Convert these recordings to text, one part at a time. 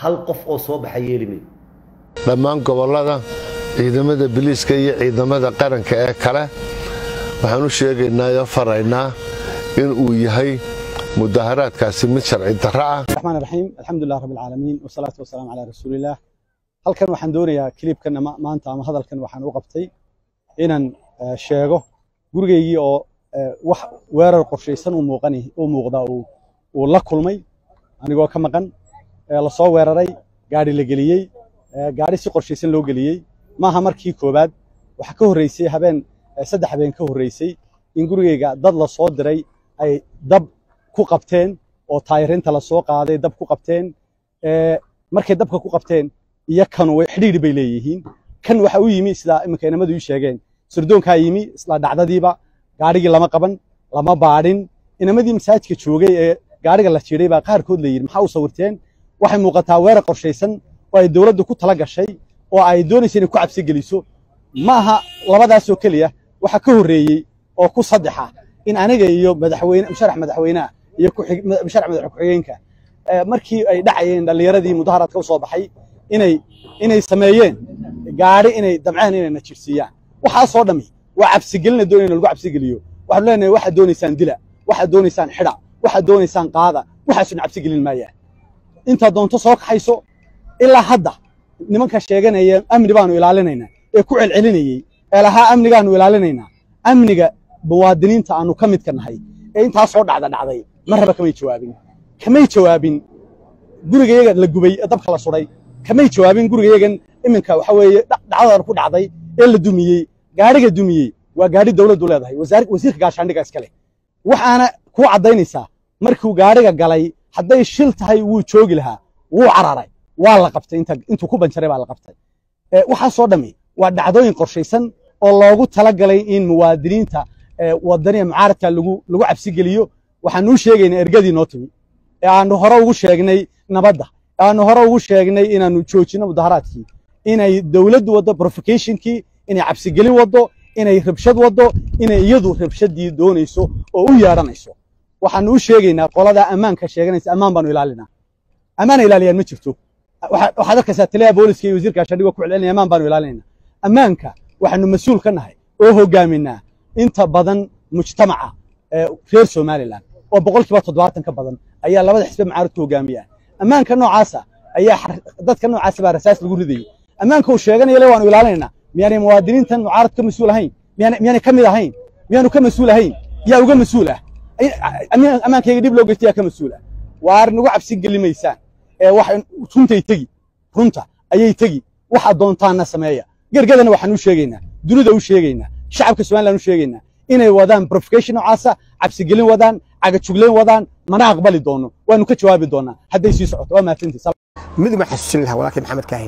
hal qof oo soo baxa yeelime dhammaan gobollada ciidamada biliiska iyo ciidamada qaranka ee kale waxaan u sheegaynaa oo faraynaa in uu yahay mudaharaadkaasi mid sharci darro ah الرحمن الرحيم الحمد لله رب العالمين والصلاة والسلام على رسول الله halkan waxaan doonayaa kliibkan maanta ama hadalkan waxaan u qabtay inaan eh, sheego gurigaygii oo eh, wax weerar qorshaysan u muuqani u muuqda uu uu la kulmay anigoo ka maqan ee la soo weeraray gaari la geliyey eh, gaari si qorshaysan loo geliyey maaha markii koobaad waxa ka horreysay habeen eh, saddex habeen ka horreysay in gurigayga dad la soo diray ay dab ku qabteen oo taayirinta la soo qaaday dab ku qabteen ee markay dabka ku qabteen iyo kan way xidhiidhi bay leeyihiin kan waxa u yimi sida iminka inamadu ii sheegeen sirdoonkaa yimi isla dhacdadiiba gaarigii lama qaban lama baadhin inamadii masaajidka joogay ee gaariga la jiiday baa qaarkood la yidhi maxaa u sawirteen waxay muuqataa weerar qorshaysan oo ay dowladdu ku tala gashay oo ay doonaysa inay ku cabsi geliso ma aha labadaasoo keliya waxa ka horreeyey oo ku saddexa in aniga iyo madaxweyne musharax madaxweynaha iyo ku-xig- musharax madax ku-xigeenka eh, markii ay dhacayeen dhallinyaradii mudaharaadka u soo baxay inay inay sameeyeen gaari inay damceen inay na jirsiiyaan waxaasoo dhammi waa cabsigelina doonayna lagu cabsigeliyo waxaanu leenahay waxaad doonaysaan dila waxaad doonaysaan xidha waxaad doonaysaan qaada waxaasuna cabsigelin maayaan intaad doonto soo kaxayso ilaa hadda nimanka sheeganaya amni baanu ilaalinaynaa ee ku celcelinayey ee lahaa amnigaanu ilaalinaynaa amniga muwaadiniinta aanu ka midka nahay ee intaasoo dhacda dhacday marraba kamay jawaabin kamay jawaabin gurigayaga la gubay ee dabka la suday kamay jawaabin gurigayagan iminka waxa weeye dha- dhacdadan ku dhacday ee la dumiyey gaariga dumiyey waa gaari dowladdu leedahay wasaar- wasiirka gaashaandhiga iskale waxaana ku caddaynaysaa markuu gaariga galay hadday shil tahay wuu joogi lahaa wuu cararay waa la qabtay inta intuu ku banjaray baa la qabtay ee waxaasoo dhammi waa dhacdooyin qorshaysan oo loogu talagalay in muwaadiniinta ee wadaniya mucaaradka lagu lagu cabsigeliyo waxaanu u sheegaynaa ergadii noo timi ee aanu hore ugu sheegnay nabadda ee aanu hore ugu sheegnay inaanu joojino mudaharaadkii inay dowladdu waddo provocationkii inay cabsigelin waddo inay rabshad waddo inay iyadu rabshadii doonayso oo u yeedhanayso waxaanu u sheegaynaa qolada ammaanka sheeganaysa ammaan baanu ilaalinaa ammaana ilaaliyaan ma jirto waxa- waxaad arkaysaa taliyaha booliska iyo wasiirka gaashaandhigoo ku celcelinaya ammaan baanu ilaalinaynaa ammaanka waxaanu mas-uul ka nahay oo hogaaminaa inta badan mujtamaca ee reer somalilan oo boqolkiiba toddobaatan ka badan ayaa labada xisbe mucaaradku hogaamiya ammaanka noocaasa ayaa xar- dadka noocaasa baa rasaas lagu ridayay ammaanka uu sheeganaya le waanu ilaalinaynaa miyaanay muwaadiniintan mucaarad ka mas-uul ahayn miyaanay miyaanay ka mid ahayn miyaanu ka mas-uul ahayn yaa uga mas-uul ah Ay- ammaan- ammaankayga dhib loo geysta yaa ka mas-uul ah waar nagu cabsi gelimaysaan ee wax runtay tegi runta ayay tegi waxa doontaana sameeya gergadana waxaan u sheegaynaa dunida u sheegaynaa shacabka somaliland u sheegaynaa inay wadaan provocation noocaasa cabsigelin wadaan cagajugleyn wadaan mana aqbali doono waanu ka jawaabi doonaa hadday sii socoto waa mahadsantihi mid ma xasuusin lahaa walaalkay maxamed kaahin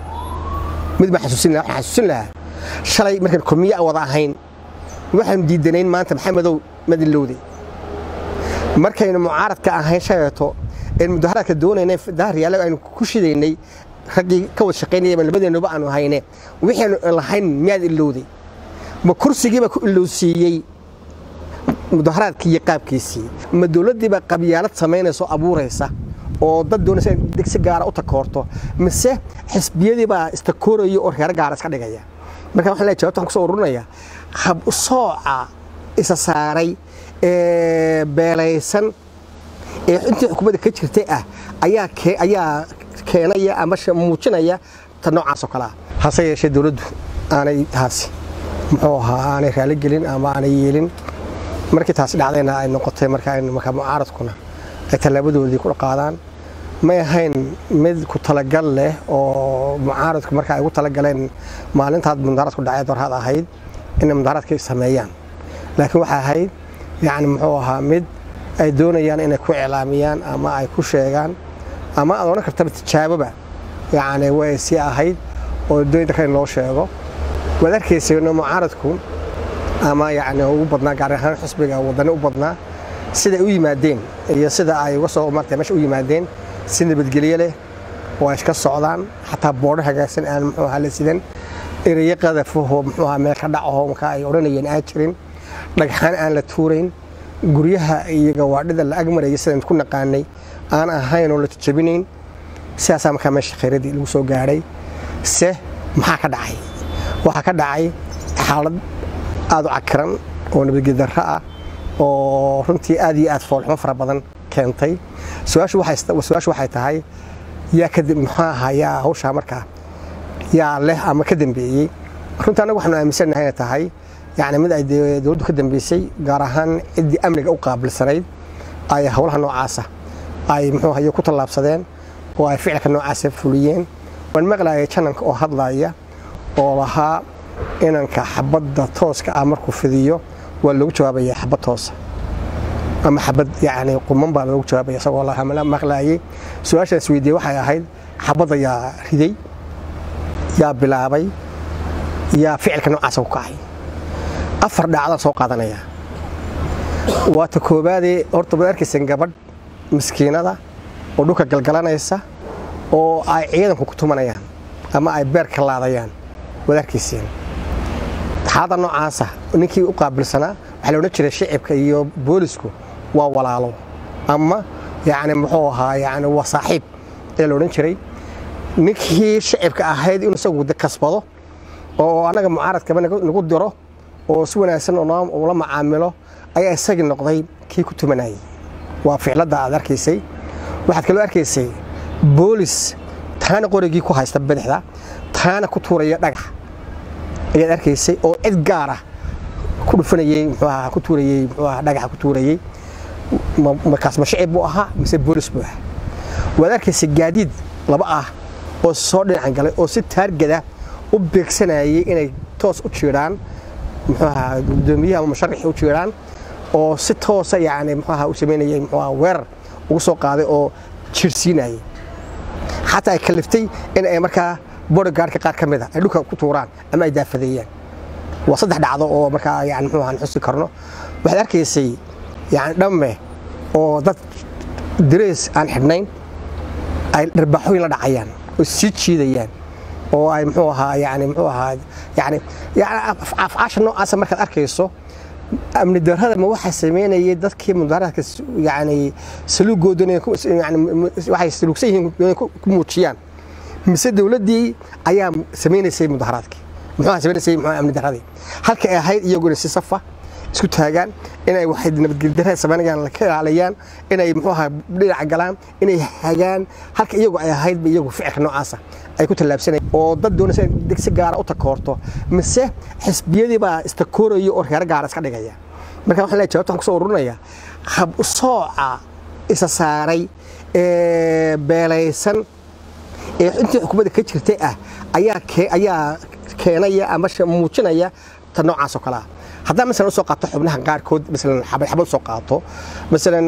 mid ma xasuusin lahaa waxaan xasuusin lahaa shalay markaan kulmiye aan wada ahayn waxaanu diidanayn maanta maxamedow madilowde markaynu mucaaradka ahayn shaleeto een mudaharaadka doonaynay daharyaale aynu ku shidaynay raggii ka wada shaqaynaya baan labadeennuba aanu hayne waxaynu lahayn miyaad ilowday ma kursigiiba ku ilowsiiyey mudaharaadkii iyo qaabkiisii ma dowladdiiba qabyaalad samaynaysa oo abuuraysa oo dad doonaysa in degsi gaara u takoorto mise xisbiyadiibaa istakooraya oo reer gaara iska dhigaya marka waxaan leeyahay jawaabta waxaan kusoo ururinayaa hab u sooca isa saaray ee beelaysan ee intii xukuumadda ka jirtay ah ayaa kee- ayaa keenaya ama sh- muujinaya ta noocaas oo kale ah hase yeeshee dowladdu aanay taasi muxuu ahaa aanay raali gelin ama aanay yeelin markii taasi dhacdayna ay noqotay marka ay markaa mucaaradkuna ay tallaabadoodii ku qaadaan may ahayn mid ku talagal leh oo mucaaradku marka ay ugu talagaleen maalintaad mudaharaadku dhacay dorhaad ahayd inay mudaharaadka sameeyaan laakiin waxay ahayd yacni muxuu ahaa mid ay doonayaan inay ku iclaamiyaan ama ay ku sheegaan ama aad odhan kartaba tijaaboba yacni way sii ahayd oo doonta kale loo sheego waad arkaysayno mucaaradku ama yacni ugu badnaa gaar ahaan xisbiga wadani u badnaa sida ay u yimaadeen iyo sida ay uga soo martay meesha u yimaadeen si nabadgelyo leh oo ay iska socdaan xataa boodho hagaagsan aan muxuu ahaa la sidan erayo qadafahoo muxuu ahaa meel ka dhacaho marka ay odhanayeen aan jirin dhagxaan aan la tuurayn guryaha iyo gawaadhida la agmaraya sidaan ku naqaanay aan ahayn oo la jajabinayn sidaasaa markaa meesha khayradii lagu soo gaadhay se maxaa ka dhacay waxaa ka dhacay xaalad aad u cakiran oo nabadgedarro ah oo runtii aad iyo aad foolxumo fara badan keentay su-aashu waxay tahay yaa kadib muxuu ahaa yaa hawshaa markaa yaa leh ama ka dambeeyey runtii annagu waxaanu aaminsannahay inay tahay yacni mid ay dowladdu ka dambeysay gaar ahaan ciddii amniga u qaabilsanayd ay howlaha noocaasa ay muxuu hayo ku tallaabsadeen oo ay ficilka noocaasa fuliyeen waan maqlaayay jananka oo hadlaaya oo lahaa inanka xabadda tooska ah markuu fidiyo waa loogu jawaabaya xabad toosa ama xabad yacni quman baa loogu jawaabaya isagoo la maqlaayay su-aashaan is weydiiyey waxay ahayd xabadda yaa riday yaa bilaabay yaa ficilka noocaasa ku kacay afar dhaacdaan soo qaadanaya waa ta koobaadee horta waad arkayseen gabadh miskiinada oo dhulka galgalanaysa oo ay ciidanku ku tumanayaan ama ay beer ka laadayaan waad arkayseen xaalada noocaasa ninkii u qaabilsanaa waxaa la odhan jiray shicibka iyo boolisku waa walaalo ama yacni muxuu ahaa yacni waa saaxiib ayaa la odhan jiray ninkii shicibka ahayd inuu isagu kasbado oo annaga mucaaradkaba nagu diro oo si wanaagsan ula macaamilo ayaa isagii noqday kii ku tumanayay waa ficladda aad arkaysay waxaad kaloo arkaysay boolis taana qorigii ku haysta badaxda taana ku tuuraya dhagax ayaad arkaysay oo cid gaar ah ku dhufanayey muxuuaha ku tuurayey muxuuaha dhagaxa ku tuurayey markaas ma shicib buu ahaa mise boolis buu ahaa waad arkaysay gaadiid laba ah oo soo dhinacan galay oo si taargada u beegsanayay inay toos u jiidhaan muxuuaha gudoomiyaha ama musharaxii u jiidhaan oo si toosa yacni muxuuaha u samaynayay muxuuaha weerar ugu soo qaaday oo jirsiinayay xataa ay kaliftay in ay markaa bodyguardka qaar ka mid a ay dhulka ku tuuraan ama ay daafadeeyaan waa saddex dhacdo oo markaa yani muxuu ahaan xusi karno waxaad arkaysay yani dhamme oo dad darees aan xidhnayn ay dharbaaxooyin la dhacayaan oo sii jiidayaan oo ay muxuu ahaa yani muxuu ahaa yani yani afcaasha noocaasa markaad arkayso amni darrada ma waxaa samaynayay dadkii mudaharaadka yani saluugoodana yani waxay saluugsan yihiin ku muujiyaan mise dowladdii ayaa samaynaysay mudaharaadkii muxuu samaysay muxuu amni darradii halka ay ahayd iyaguna si safa isku taagaan inay waxay nabadgelyo darrada samaynayaan ka ilaaliyaan inay muxuu ahaa dhinaca galaan inay hagaan halka iyagu ay ahaydba iyagu ficilka noocaasa ay ku tallaabsanayaan oo dad doonaysa si gaara u takoorto mise xisbiyadii baa istakooraya oo reer gaara iska dhigaya marka waxaan leeyahay jawaabta waxaan kusoo ururinayaa hab sooca isa saaray ee beelaysan ee intii xukuumadda ka jirtay ah ayaa ayaa keenaya ama muujinaya ta noocaas oo kale ah haddaan masalan usoo qaato xubnaha qaarkood masalan xabad xabad usoo qaato masalan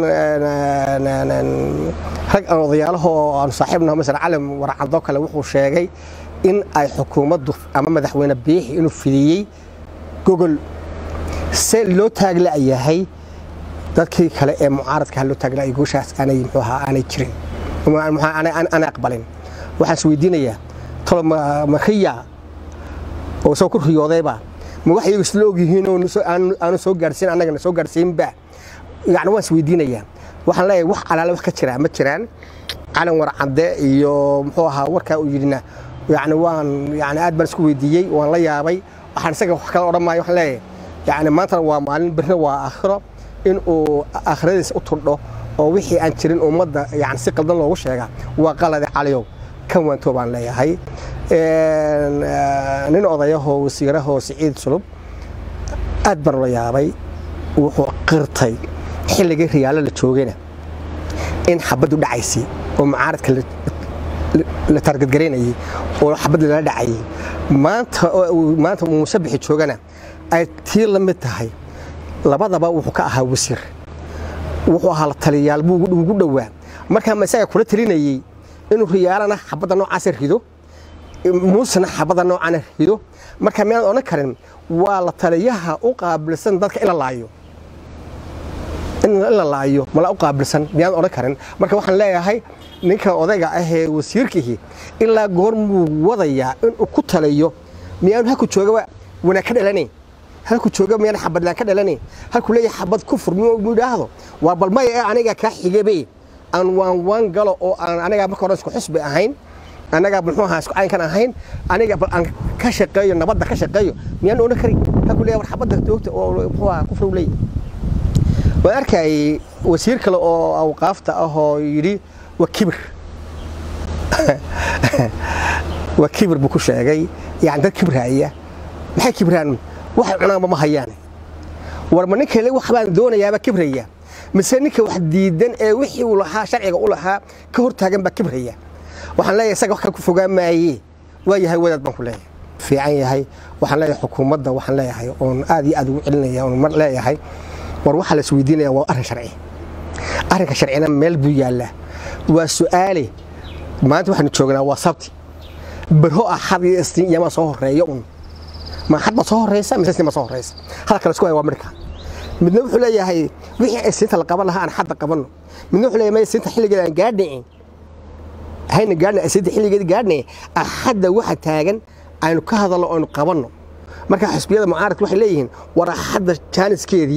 rag aan odayaalahoo aanu saaxiibnaho masalan calim warcadoo kale wuxuu sheegay in ay xukuumaddu ama madaxweyne biixi inuu fidiyey gogol se loo taagla'yahay dadkii kale ee mucaaradka loo taagla'ayay gooshaas aanay muxuu ahaa aanay jirin aanay aqbalin waxaan is weydiinayaa tolo makhiya oo isagoo ku riyoodayba ma wax iyagu isla ogyihiin oo aanu soo gaarsiin annagana soo gaarsiinba yani waan is weydiinayaa waxaan leeyahay wax alaale wax ka jiraa ma jiraan calan warcadde iyo muxuu ahaa warkaa uu yidhina yani waan yani aad baan isku weydiiyey waan la yaabay waxaan isaga wax kala odhan maayo waxaan leeyahay yani maantana waa maalin birna waa aakhiro in uu aakhiradiisa u turdho oo wixii aan jirin ummadda yani si qaldan loogu sheega waa qalade caliyow kan waantoo baan leeyahay nin odayahoo wasiirahoo siciid sulub aad baan ula yaabay wuxuu qirtay xilligii riyaalo la joogayna in xabaddu dhacaysay oo mucaaradka la taargadgaraynayay oo xabad lala dhacayay maanta maanta musabixi joogana ay tii la mid tahay labadaba wuxuu ka ahaa wasiir wuxuu ahaa la taliyaal buu ugu dhowaa markaa ma isaga kula talinayey inuu riyaalana xabadda noocaasa rido muusena xabadda noocaana rido marka miyaan odhan karin waa la taliyaha u qaabilsan dadka in la laayo in la laayo mala u qaabilsan miyaan odhan karin marka waxaan leeyahay ninka odayga ahee wasiirkihi ilaa goormuu wadayaa inuu ku taliyo miyaanu halku joogaba wanaag ka dhalanayn halku jooga miyaan xabadlaan ka dhalanayn halku leeyahay xabad kufur miyuu idhaahdo waa bal maya ee aniga kaa xigabe aan waan waan galo oo aan anigaa marka hore isku xusbi ahayn anagaa muxuu ahaa isku caynkan ahayn aniga bal aan ka shaqeeyo nabadda ka shaqeeyo miyaan odhan karin haku leeyahay war xabadda joogta oo muxuu ahaa kufrow leeyahay waan arkayay wasiir kale oo awqaafta ah oo yidhi waa kibir waa kibir buu ku sheegay yani dad kibraaya maxay kibraan waxay cunaanba ma hayaan war ma ninka wax baan doonayaaba kibraya mise ninka wax diidan ee wixii uu lahaa sharciga u lahaa ka hortaagan baa kibraya waxaan leeyahay isaga wax kale ku fogaan maaye waa yahay wadaad baan ku leeyahay fiican yahay waxaan leeyahay xukuumadda waxaan leeyahay oon aad iyo aad ugu celinaya oon mar leeyahay war waxaa la isweydiinaya waa arrin sharci arrinka sharcina meel buu yaallaa waa su'aale maanta waxaanu joognaa waa sabti barho ah xad iyo istiin iyamaa soo horeeya un ma xad baa soo horeysa mise istiin baa soo horeysa hadalka la isku haya waa midhka midna wuxuu leeyahay wixii ay siinta la qaban lahaa aan xadda qabanno midna wuxuu leeyahay maya siinta xilligeeda aan gaadhicin hayna gaadhna siinta xilligeeda gaadhnay axadda waxa taagan aynu ka hadalno aynu qabanno marka xisbiyada mucaaradka waxay leeyihiin war axadda jaaniskeedii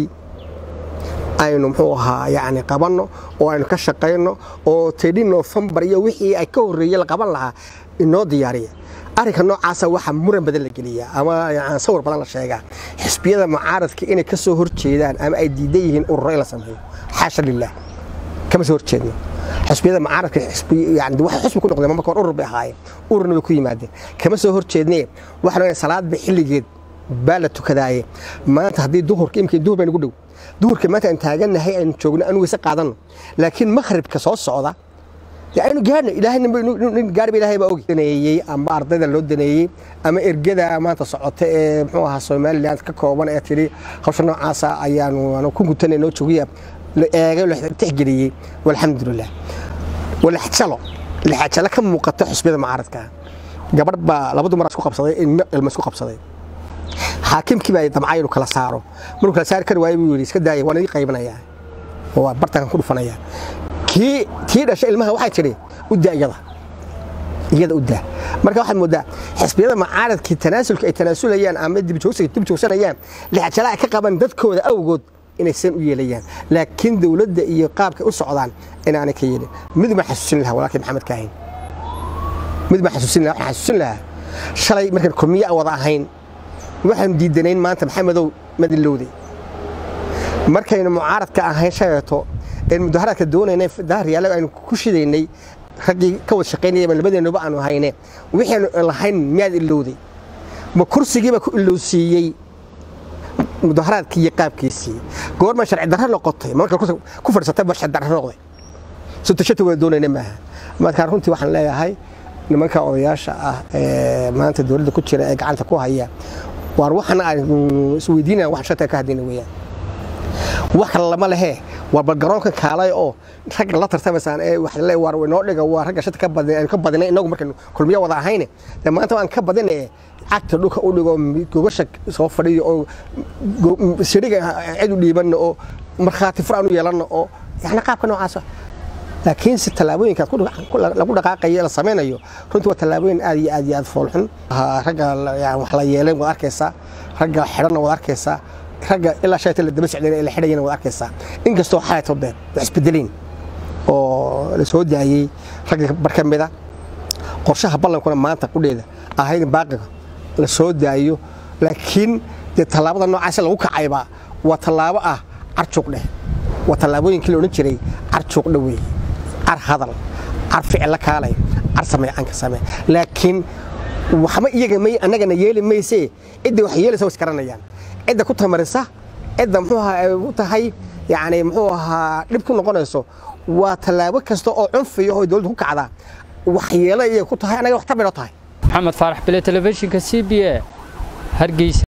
aynu muxuu ahaa yani qabanno oo aynu ka shaqayno oo tedhi nofembar iyo wixii ay ka horreeyey la qaban lahaa inoo diyaariya arrinka noocaasa waxaa muran badan la geliyaa ama sawir badan la sheegaa xisbiyada mucaaradka inay ka soo horjeedaan ama ay diidan yihiin ururo in la sameeyo xaasha lilah kama soo horjeedno xisbiyada mucaaradka yani waxay xisbi ku noqdeen marka hore urur bay ahaayeen ururna bay ku yimaadeen kama soo horjeednee waxaan leeyahay salaadba xilligeed baa la tukadaaye maanta haddii duhurka imika duhur baynagu dhow duhurka maanta aan taagannahay aynu joogno anu weyse qaadanno laakiin makhribka soo socda dee aynu gaadhno ilaahay nin gaadhiba ilaahay baa ogi daneeyey ama ardayda loo daneeyey ama ergada maanta socota ee muxuu ahaa somaliland ka kooban ee tidhi hawsha noocaasa ayaanu ku gutanay noo joogiya la eegay la tixgeliyey walxamdulilah walaxjalo laxjalo ka muuqata xusbiyada mucaaradka gabadh baa laba dumar isku qabsaday ilma isku qabsaday xaakimkii baa damcay inuu kala saaro markuu kala saari kari waayay buu yidhi iska daaya waan idin qaybinayaa oo waa bartankan ku dhufanaya kii kii dhashay ilmaha waxay tidhi u daa iyada iyada u daa marka waxaad moodaa xisbiyada mucaaradkii tanaasulka ay tanaasulayaan ama dibjoogsiga dib joogsanayaan lixjala ay ka qaban dadkooda awgood inay san u yeelayaan laakiin dowladda iyo qaabka u socdaan inaanay ka yeelin mid baan xasuusin lahaa walaalkii maxamed kaahin mid baan xasuusin lahaa waxaan xasuusin lahaa shalay markaan kulmiye aan wada ahayn waxaanu diidanayn maanta maxamedow madilowde markaynu mucaaradka ahayn shaleeto een mudaharaadka doonaynay daharyaale aynu ku shidaynay raggii ka wada shaqaynayay labadeenuba aanu hayne waxaanu lahayn miyaad ilowday ma kursigiiba ku ilowsiiyey mudaharaadkii iyo qaabkiisii goorma sharci darro noqotay marka ku fadhiisatay ba sharci darro noqday sutashata wada doonayna maaha marka runtii waxaan leeyahay nimanka odayaasha ah ee maanta dowladda ku jira ee gacanta ku haya waar waxana aan isweydiinaya wax shata ka hadlayna weeyaan wax kale lama lehe war bal garoonka kaalay oo ragga la tartamaysaan ee wax le war inoo dhiga waa ragga shata ka badin aynu ka badinay inagu markaynu kulmiyo wada ahayne dee maanta waan ka badinay cagta dhulka u dhigo gobasha soo fadhiyo oo siriga cid u dhiibanno oo markhaati fur aan u yeelanno oo yani qaabka noocaas laakiin si tallaabooyinkaad lagu dhaqaaqayo la samaynayo runtii waa tallaabooyin aad iyo aad iyo aad foolxun ragga wax la yeelan waad arkaysaa ragga xidhanna waad arkaysaa ragga ilaa shayta la daba socdeen ee la xidhayana waad arkaysaa inkastoo xalayto dee wax isbedeleen oo la soo daayey ragga bar ka mida qorshaha ballankuna maanta qudheeda ahayd in baaqiga la soo daayo laakiin dee tallaabada noocaas lagu kacaybaa waa tallaabo ah carjuuq dheh waa tallaabooyinkii la odhan jiray carjuuq dheh weeye car hadal car ficilla kaalay car samee canka samee laakiin waxba iyaga may annagana yeeli maysee cidda wax yeelaysa way iskaranayaan cidda ku tamarisa cidda muxuu ahaa ay u tahay yacni muxuu ahaa dhib ku noqonayso waa tallaabo kasta oo cunfiya oo dowladda ku kacda waxyeelo iyay ku tahay annaga wax tabiro tahay maxamed faarax bile telefishinka c b a hargeysa